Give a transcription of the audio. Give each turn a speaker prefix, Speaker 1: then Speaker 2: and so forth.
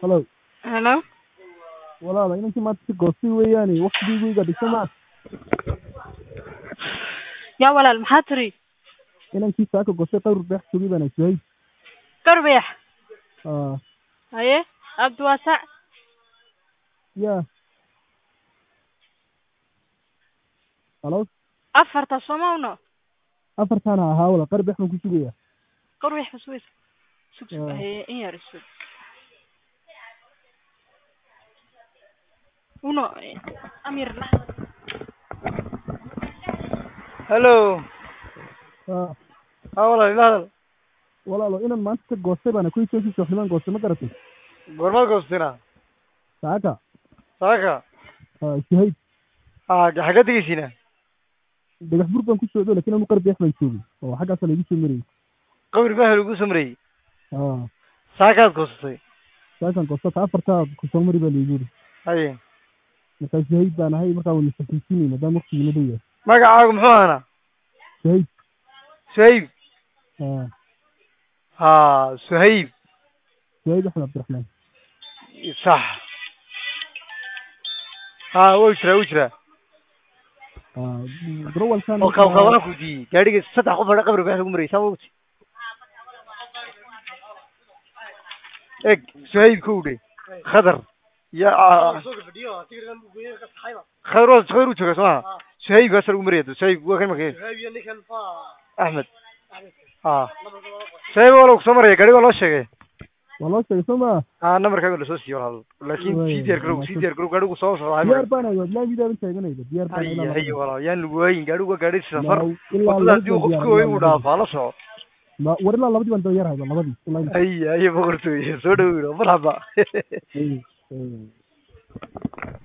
Speaker 1: Hello.
Speaker 2: Hello?
Speaker 1: Walaal inankii maanta si goostay weeyaane waqtigeyga iga dhigso ma
Speaker 2: yaa walaal maxaa tiri
Speaker 1: inankii saaka goostay qawr beex sugay baan iswahay
Speaker 2: garbeex
Speaker 1: aa
Speaker 2: haye abdiwaasac
Speaker 1: ya halo
Speaker 2: afarta somawno
Speaker 1: afartaana ahaa walaal qar beex baan ku sugaya
Speaker 2: garbeex basuweys sug sug
Speaker 1: Ah.
Speaker 2: haye in yar sug uno amir
Speaker 3: hello
Speaker 1: aa
Speaker 3: haa walaal ila hadal
Speaker 1: walaalo inan maanta ka goostay baana kuwii soo sooxnimaan goostay ma garatay
Speaker 3: goormaad goostina
Speaker 1: saaka
Speaker 3: saaka
Speaker 1: aa iswahayd
Speaker 3: aa xagga tegeysiina
Speaker 1: dhagax bur baan ku socdo lakin anu qar beex baan joogay oo xaggaasa laigu soo marayay
Speaker 3: qabri baa lagu samreeyey
Speaker 1: aa
Speaker 3: saakaad goosatay
Speaker 1: saakan goostata afartaa ku soo mari baa laigu yidhi
Speaker 3: haye
Speaker 1: markaa iswahayd baan ahay markaa wayna sakiisinay maadaama waqtigii la dhow yahay
Speaker 3: magacaagu muxuu ahaana
Speaker 1: iswahayd
Speaker 3: suhayb
Speaker 1: aa
Speaker 3: haa suhayb
Speaker 1: iswahayd axmed cabdiraxmaan
Speaker 3: sax haa wuu jiraa wuu jiraa
Speaker 1: aa darawalkan
Speaker 3: oo qabqabaan ku diiyey gaadhiga saddex qof hadha qabri baa lagu marayay saa wogti eg suhayb ka udhe khadar ya khadar waa khadar u jooga soo maha suhayb kaasa lagu maraya suhayb waa kan markay axmed haa suhayb waa lagu soo maraya gaadhiga waa loo sheegay
Speaker 1: waa loo sheegay soo maa
Speaker 3: haa namarkaaga lasoo siiyo walaal laakin
Speaker 1: Waay,
Speaker 3: sii diyaar garow sii diyaar garow gaadhigu soo socdaa
Speaker 1: diyaar baan ahay laamidaaban taaganayda diyaar baan
Speaker 3: haye haye walaal yaan lagu waayin gaadhigu waa gaadhi safar
Speaker 1: ilaa
Speaker 3: wadada haddii uu qofku way uu dhaafaa la soco
Speaker 1: Ma- war ilaa labadii baan daba hayda labadii ilaa
Speaker 3: haye haye boqortooye soo dhaweyn marhaba
Speaker 1: Ay, ay.